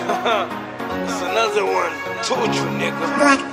It's another one. Told you, nigga.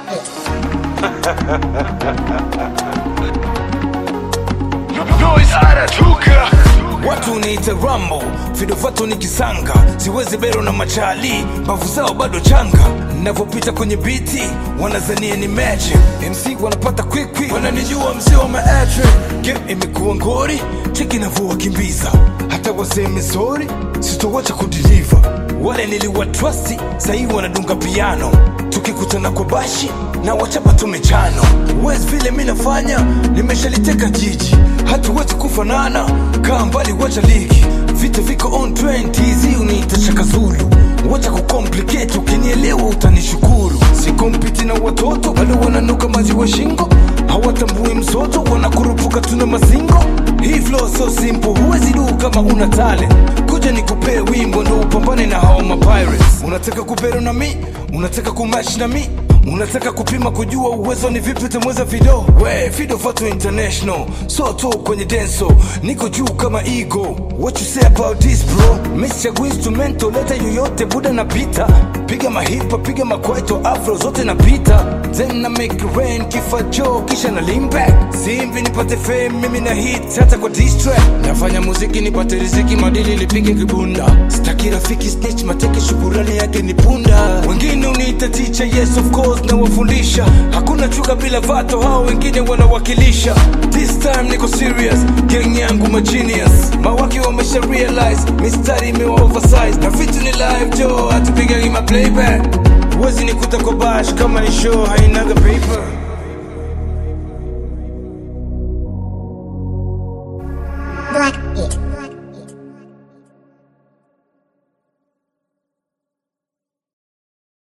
Noise anatoka. Watu niite Rambo, vidovatu ni kisanga, siwezi bero na machali, mbavu zao bado changa. Navyopita kwenye biti wanazania ni magic, MC wanapata quick quick, wananijua mzee wa maatre. Game imekuwa ngori, cheki navyowakimbiza, hata waseme sorry, sitowacha kudeliver. Wale niliwatrasti, sahii wanadunga piano, tukikutana kwa bashi na wachapa tumechano. Wes vile mi nafanya, nimeshaliteka jiji, hatuwezi kufanana, kaa mbali, wacha ligi, vita viko on trend, TZ uniita Shaka Zulu, wacha kucomplicate, ukinielewa utanishukuru. Sikompiti na watoto, bado wananuka maziwa shingo, hawatambui mzoto, wanakurupuka tuna mazingo. Hii flow so simple, huwezi du kama una talent. Kuja nikupee wimbo ndo upambane na hao mapirates. Unataka kupero na mi, unataka kumash na mi unataka kupima kujua uwezo ni vipi utamweza video we video fatu international so tu kwenye denso niko juu kama ego what you say about this bro mesichagua instrumento leta yoyote buda napita piga mahipa piga makwaito afro zote napita then na make it rain kifa jo kisha na lean back simbi nipate fame mimi na hit hata kwa diss track nafanya muziki nipate riziki madili lipige kibunda staki rafiki snitch mateke shukurani yake ni punda wengine uniita teacher yes of course na wafundisha hakuna chuka bila vato hao wengine wanawakilisha this time niko serious gang yangu ma genius mawaki wamesha realize mistari imewa oversize na vitu ni live jo hatupigagi ma playback huwezi nikuta kwa bash kama ni show hainaga paper